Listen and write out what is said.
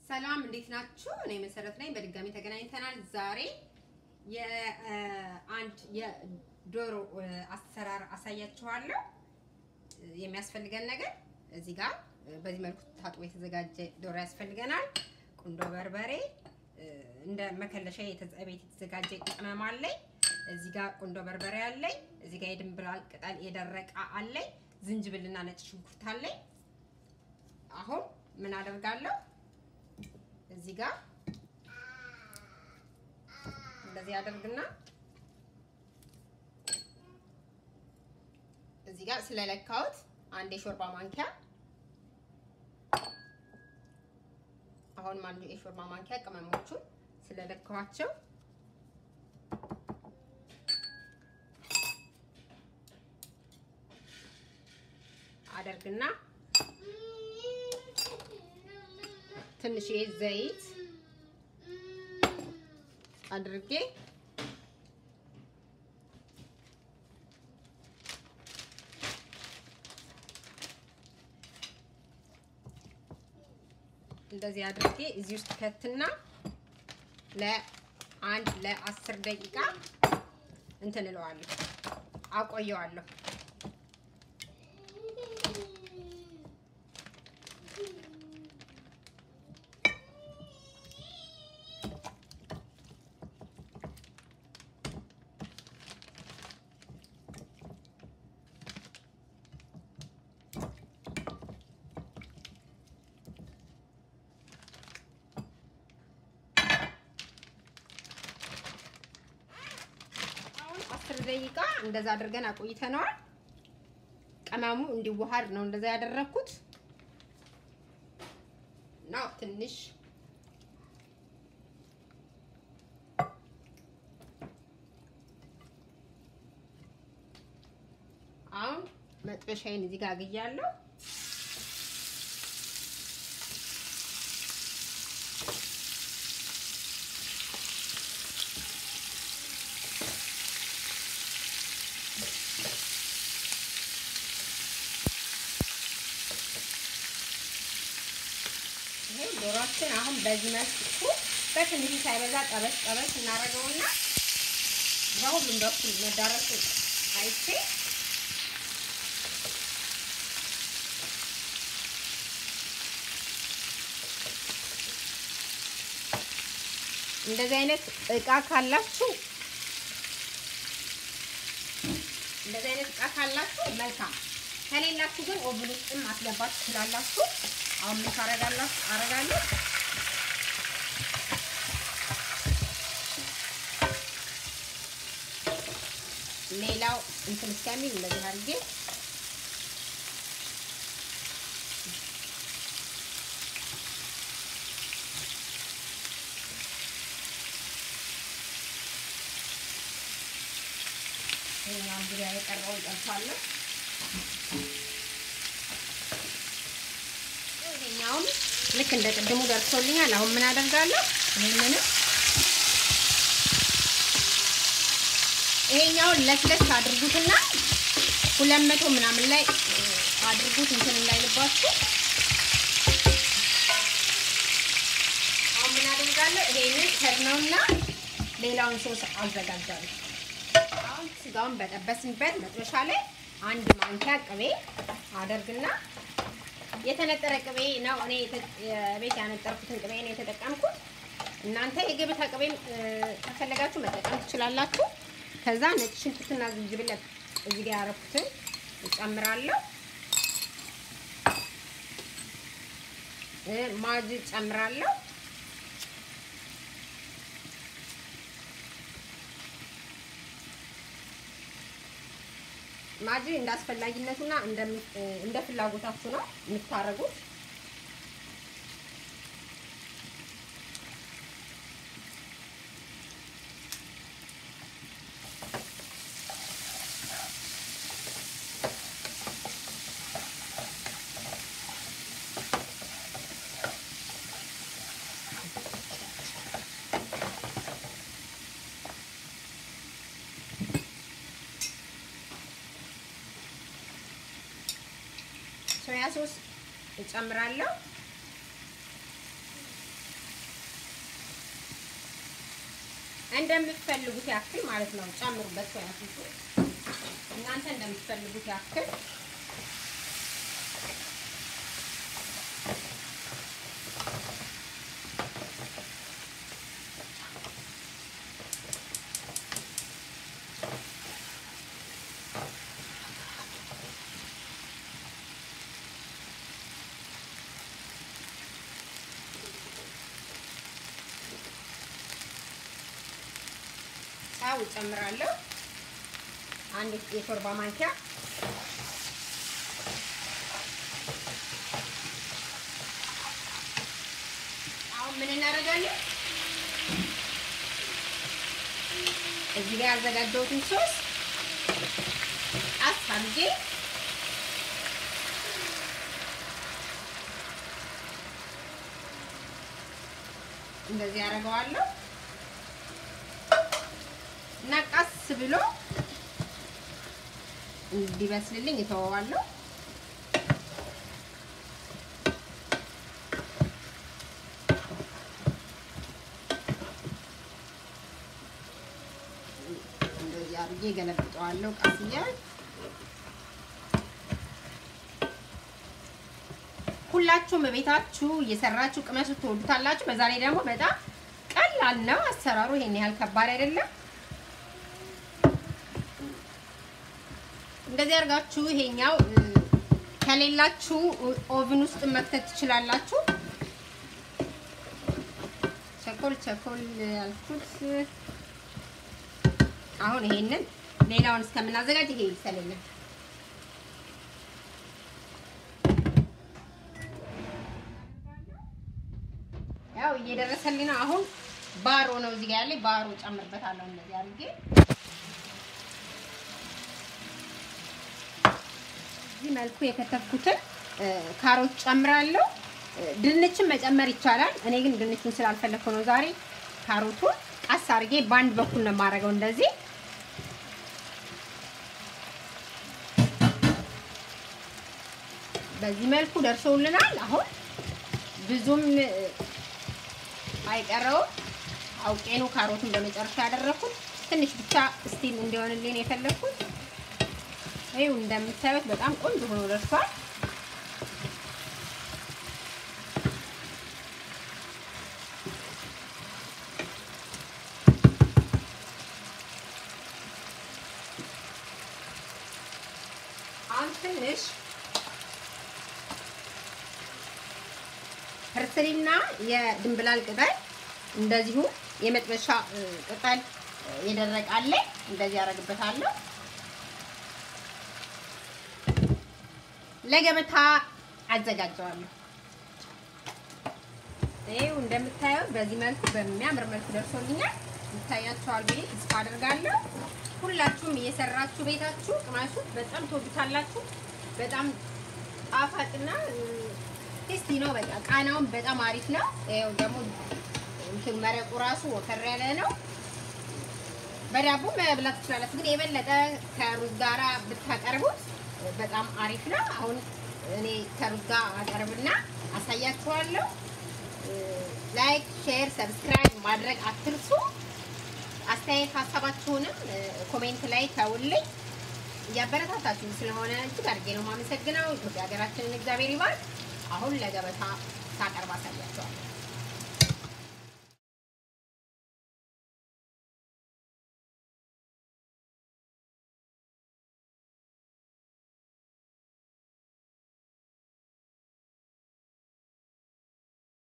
ሰላም እንዴት ናችሁ? እኔ መሰረት ነኝ። በድጋሚ ተገናኝተናል። ዛሬ የአንድ የዶሮ አሰራር አሳያችኋለሁ። የሚያስፈልገን ነገር እዚህ ጋር በዚህ መልኩ ታጥቦ የተዘጋጀ ዶሮ ያስፈልገናል። ቁንዶ በርበሬ፣ እንደ መከለሻ ቤት የተዘጋጀ ቅመም አለኝ። እዚህ ጋር ቁንዶ በርበሬ አለኝ። እዚህ ጋር የድንብላል ቅጠል የደረቀ አለኝ። ዝንጅብልና ነጭ ሽንኩርት አለኝ። አሁን ምን አደርጋለሁ? እዚህ ጋር እንደዚህ አደርግና እዚህ ጋር ስለለካሁት አንድ የሾርባ ማንኪያ አሁን አንድ የሾርባ ማንኪያ ቅመሞቹን ስለለካኋቸው አደርግና ትንሽ ዘይት አድርጌ እንደዚህ አድርጌ እዚህ ውስጥ ከትና ለአንድ ለአስር ደቂቃ እንትን እለዋለሁ አቆየዋለሁ። አስር ደቂቃ እንደዛ አድርገን አቆይተነዋል። ቅመሙ እንዲዋሃድ ነው እንደዛ ያደረኩት ነው። ትንሽ አሁን መጥበሻዬን እዚህ ጋር አግያለሁ። ዶሮችን አሁን በዚህ መልኩ በትንሹ ሳይበዛ ጠበስ ጠበስ እናደርገውና በሁሉም በኩል መዳረሱ አይቼ እንደዚህ አይነት እቃ ካላችሁ እንደዚህ አይነት እቃ ካላችሁ መልካም፣ ከሌላችሁ ግን ኦቭን ውስጥም ማስገባት ትችላላችሁ። አሁን ምን ታረጋላችሁ? አረጋለሁ ሌላው እንትን እስከሚል እንደዚህ አድርጌ ይሄኛውን ዙሪያ የቀረውን ጠርፋለሁ። ይሄኛውም ልክ እንደ ቅድሙ ደርሶልኛል። አሁን ምን አደርጋለሁ? ይሄንንም ይሄኛውን ለስለስ አድርጉትና ሁለት መቶ ምናምን ላይ አድርጉት እንትን እንዳይልባችሁ። አሁን ምን አደርጋለሁ? ይሄንን ከድነውና ሌላውን ሶስ አዘጋጃለሁ። አሁን ስጋውን በጠበስንበት መጥበሻ ላይ አንድ ማንኪያ ቅቤ አደርግና የተነጠረ ቅቤ ነው። እኔ ቤት ያነጠርኩትን ቅቤ ነው የተጠቀምኩት። እናንተ የገበታ ቅቤ ከፈለጋችሁ መጠቀም ትችላላችሁ። ከዛ ነጭ ሽንኩርትና ዝንጅብል እዚህ ጋር ያረኩትን እጨምራለሁ። ማጅ እጨምራለሁ። ማጂ እንደ አስፈላጊነቱና እንደ ፍላጎታችሁ ነው የምታረጉት። ሶያ ሶስ እጨምራለሁ። እንደምትፈልጉት ያክል ማለት ነው ጨምሩበት። ሶያ ሶስ እናንተ እንደምትፈልጉት ያክል ጨው እጨምራለሁ። አንድ የሾርባ ማንኪያ አሁን ምን እናደርጋለን? እዚህ ጋር ያዘጋጀሁትን ሶስ ቀስ አድርጌ እንደዚህ ያደርገዋለሁ እና ቀስ ብሎ እንዲበስልልኝ እተወዋለሁ። እንደዚህ አድርጌ ገለብጠዋለሁ ቀስ እያል ሁላችሁም በቤታችሁ እየሰራችሁ ቅመሱ ትወዱታላችሁ። በዛ ላይ ደግሞ በጣም ቀላል ነው አሰራሩ፣ ይሄን ያህል ከባድ አይደለም። እንደዚህ አድርጋችሁ ይሄኛው ከሌላችሁ ኦቭን ውስጥ መክተት ትችላላችሁ። ቸኮል ቸኮል ያልኩት አሁን ይሄንን ሌላውን እስከምናዘጋጅ ይሄ ይሰለኛል። ያው እየደረሰልኝ ነው። አሁን ባሮ ነው እዚህ ጋር ያለኝ ባሮ ጨምርበታለሁ እንደዚህ አድርጌ በዚህ መልኩ የከተፍኩትን ካሮት ጨምራለሁ። ድንችን መጨመር ይቻላል። እኔ ግን ድንቹን ስላልፈለኩ ነው ዛሬ ካሮቱን ቀስ አድርጌ በአንድ በኩል ነው የማደርገው እንደዚህ በዚህ መልኩ ደርሶልናል። አሁን ብዙም አይቀረውም። አውቄ ነው ካሮቱን በመጨረሻ ያደረኩት። ትንሽ ብቻ ስቲም እንዲሆንልኝ የፈለኩት ይኸው እንደምታዩት በጣም ቆንጆ ሆኖ ደርሷል። አሁን ትንሽ ፐርስሊና የድንብላል ቅጠል እንደዚሁ የመጥበሻ ቅጠል የደረቀ አለ እንደዚህ ያደርግበታለሁ። ለገበታ አዘጋጀዋለሁ። ይኸው እንደምታዩት በዚህ መልኩ በሚያምር መልኩ ደርሶልኛል። ይታያችኋል ብዬ ተስፋ አደርጋለሁ። ሁላችሁም እየሰራችሁ ቤታችሁ ቅማሱት፣ በጣም ትወዱታላችሁ። በጣም ጣፋጭና ቴስቲ ነው። በቃ ቃናውን በጣም አሪፍ ነው። ይኸው ደግሞ እንትን መረቁ ራሱ ወፈር ያለ ነው። በዳቦ መብላት ትችላላችሁ፣ ግን የበለጠ ከሩዝ ጋራ ብታቀርቡት በጣም አሪፍ ነው። አሁን እኔ ከሩዝ ጋር አቀርብና አሳያችኋለሁ። ላይክ፣ ሼር፣ ሰብስክራይብ ማድረግ አትርሱ። አስተያየት ሀሳባችሁንም ኮሜንት ላይ ተውልኝ። እያበረታታችሁ ስለሆነ እጅግ አድርጌ ነው የማመሰግነው። ኢትዮጵያ ሀገራችንን እግዚአብሔር ይባል። አሁን ለገበታ ሳቀርብ አሳያችኋለሁ።